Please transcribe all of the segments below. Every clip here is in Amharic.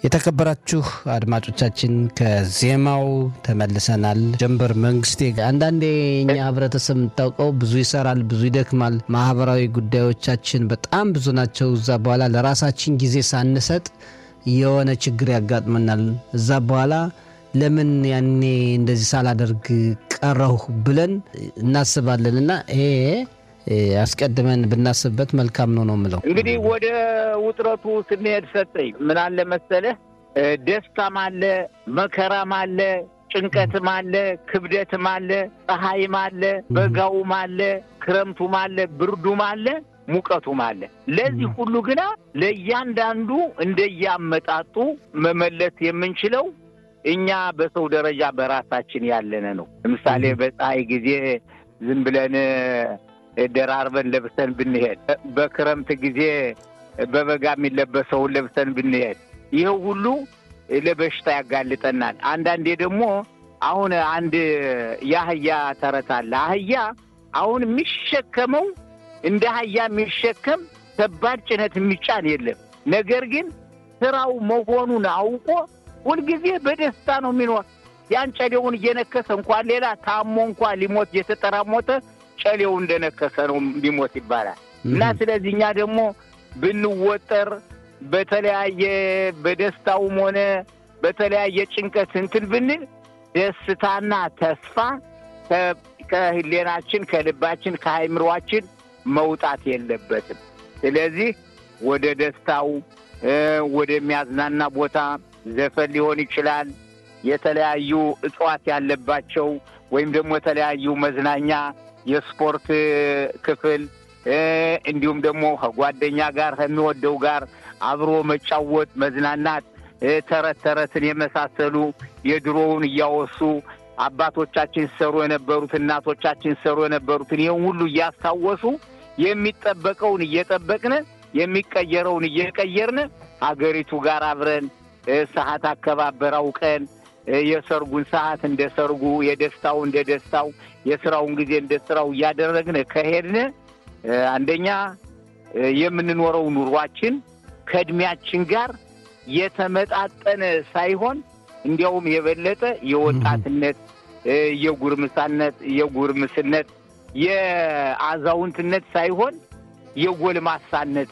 የተከበራችሁ አድማጮቻችን ከዜማው ተመልሰናል። ጀንበር መንግስቴ፣ አንዳንዴ የኛ ህብረተሰብ የምታውቀው ብዙ ይሰራል፣ ብዙ ይደክማል። ማህበራዊ ጉዳዮቻችን በጣም ብዙ ናቸው። እዛ በኋላ ለራሳችን ጊዜ ሳንሰጥ የሆነ ችግር ያጋጥመናል። እዛ በኋላ ለምን ያኔ እንደዚህ ሳላደርግ ቀረሁ ብለን እናስባለን እና ይሄ አስቀድመን ብናስብበት መልካም ነው ነው የምለው። እንግዲህ ወደ ውጥረቱ ስንሄድ ሰጠኝ ምን አለ መሰለህ፣ ደስታም አለ፣ መከራም አለ፣ ጭንቀትም አለ፣ ክብደትም አለ፣ ፀሐይም አለ፣ በጋውም አለ፣ ክረምቱም አለ፣ ብርዱም አለ፣ ሙቀቱም አለ። ለዚህ ሁሉ ግና ለእያንዳንዱ እንደያመጣጡ መመለስ የምንችለው እኛ በሰው ደረጃ በራሳችን ያለነ ነው። ለምሳሌ በፀሐይ ጊዜ ዝም ብለን ደራርበን ለብሰን ብንሄድ፣ በክረምት ጊዜ በበጋ የሚለበሰውን ለብሰን ብንሄድ ይኸው ሁሉ ለበሽታ ያጋልጠናል። አንዳንዴ ደግሞ አሁን አንድ የአህያ ተረት አለ። አህያ አሁን የሚሸከመው እንደ አህያ የሚሸከም ከባድ ጭነት የሚጫን የለም። ነገር ግን ስራው መሆኑን አውቆ ሁልጊዜ በደስታ ነው የሚኖር። ያን ጨሌውን እየነከሰ እንኳን ሌላ ታሞ እንኳን ሊሞት እየተጠራሞተ ጨሌው እንደነከሰ ነው ሊሞት ይባላል። እና ስለዚህ እኛ ደግሞ ብንወጠር በተለያየ በደስታውም ሆነ በተለያየ ጭንቀት እንትን ብንል ደስታና ተስፋ ከህሌናችን፣ ከልባችን፣ ከአይምሯችን መውጣት የለበትም። ስለዚህ ወደ ደስታው ወደሚያዝናና ቦታ ዘፈን ሊሆን ይችላል የተለያዩ እጽዋት ያለባቸው ወይም ደግሞ የተለያዩ መዝናኛ የስፖርት ክፍል እንዲሁም ደግሞ ከጓደኛ ጋር ከሚወደው ጋር አብሮ መጫወት፣ መዝናናት፣ ተረት ተረትን የመሳሰሉ የድሮውን እያወሱ አባቶቻችን ሲሰሩ የነበሩት እናቶቻችን ሲሰሩ የነበሩትን ይህን ሁሉ እያስታወሱ የሚጠበቀውን እየጠበቅን የሚቀየረውን እየቀየርን ሀገሪቱ ጋር አብረን ሰዓት አከባበር አውቀን የሰርጉን ሰዓት እንደ ሰርጉ፣ የደስታው እንደ ደስታው፣ የስራውን ጊዜ እንደ ስራው እያደረግን ከሄድን አንደኛ የምንኖረው ኑሯችን ከእድሜያችን ጋር የተመጣጠነ ሳይሆን እንዲያውም የበለጠ የወጣትነት፣ የጉርምሳነት፣ የጉርምስነት፣ የአዛውንትነት ሳይሆን የጎልማሳነት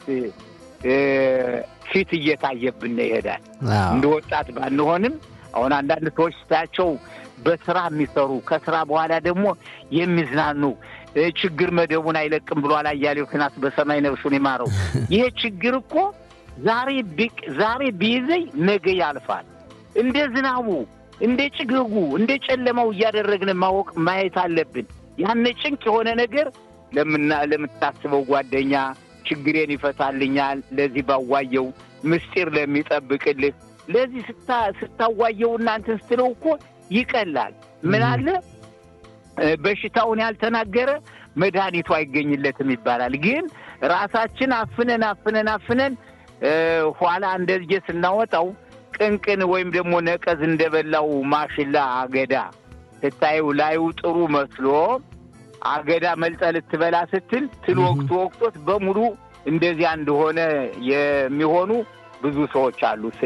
ፊት እየታየብን ይሄዳል። እንደ ወጣት ባንሆንም አሁን አንዳንድ ሰዎች ስታያቸው በስራ የሚሰሩ ከስራ በኋላ ደግሞ የሚዝናኑ ችግር መደቡን አይለቅም ብሏል አያሌው ክናስ በሰማይ ነፍሱን ይማረው። ይሄ ችግር እኮ ዛሬ ቢቅ ዛሬ ቢይዘኝ ነገ ያልፋል። እንደ ዝናቡ፣ እንደ ጭጋጉ፣ እንደ ጨለማው እያደረግን ማወቅ ማየት አለብን። ያነ ጭንቅ የሆነ ነገር ለምና ለምታስበው ጓደኛ ችግሬን ይፈታልኛል፣ ለዚህ ባዋየው ምስጢር ለሚጠብቅልህ ለዚህ ስታዋየው እናንተን ስትለው እኮ ይቀላል። ምን አለ በሽታውን ያልተናገረ መድኃኒቱ አይገኝለትም ይባላል። ግን ራሳችን አፍነን አፍነን አፍነን ኋላ እንደዚህ ስናወጣው ቅንቅን ወይም ደግሞ ነቀዝ እንደበላው ማሽላ አገዳ ስታየው ላዩ ጥሩ መስሎ አገዳ መልጠ ልትበላ ስትል ትል ወቅቱ ወቅቶት በሙሉ እንደዚያ እንደሆነ የሚሆኑ ብዙ ሰዎች አሉ።